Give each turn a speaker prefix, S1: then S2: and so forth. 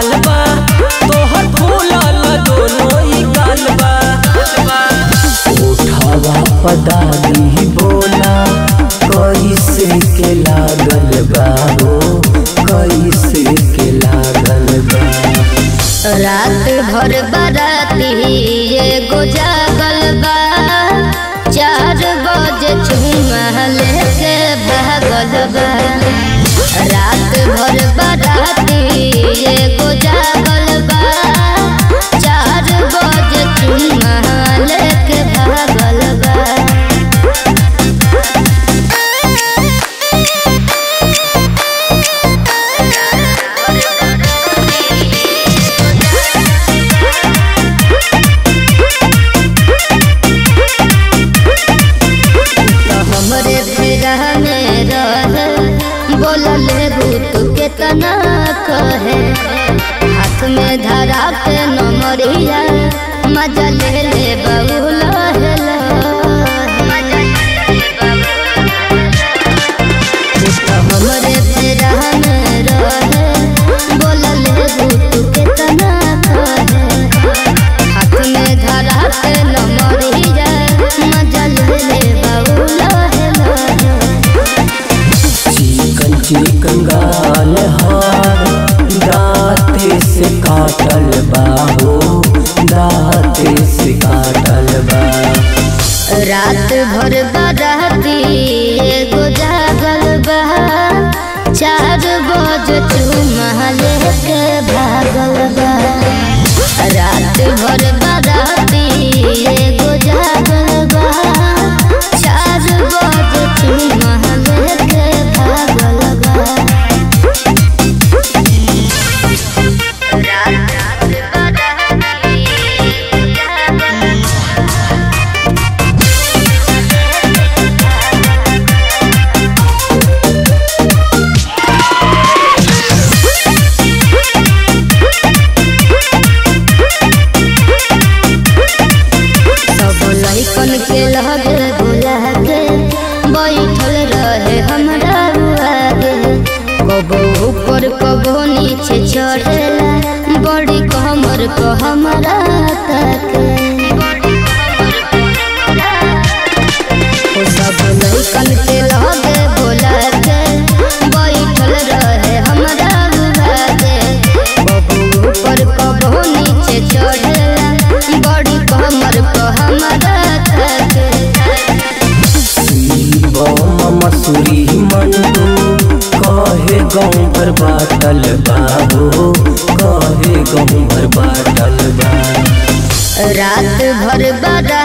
S1: बवाल बा तोहर फूलल दोनों ही गाल बा उठावा पदारी बोला कैसे के लागल बा हो कैसे के लागल बा
S2: रात भर बाराती एगो जागल बा चार बजे चुमा लेके भागल बा रात भर बाराती एगो जागल बा चार बजे चुमा लेके भागल बा तो हमरे फेरा में रहे बोलल भूत के तना कहे हाथ में धरा के नमरिया मजा ले ले बबुल तो हमरे फेरा में रहे बोलल भूत के तना कहे हाथ में धरा के नमरिया मजा ले ले बबुल
S1: चिकन चिकन गाल हार दाते से काटल बा हो दाते से काटल बा
S2: रात भर बाराती एगो जागल बा चार बज चुमा लेके भागल बा रात भर बाराती एगो जागल बा चार बज चुमा लेके भागल बा रात बाराती सब लइकन के लगे बुला के बैठल रहे हमरा आगे कबो ऊपर कबो नीचे चढ़ेला बड़ी कमर को हमरा ताके ओ सब लइकन के लगे बुला के बैठल रहे हमरा आगे कबो ऊपर कबो नीचे चढ़ेला बड़ी कमर को हमरा ताके
S1: बम मसूरी मंडू कहे गाँव भर बाटल बा हो कहे गाँव भर बाटल बा
S2: रात भर बारा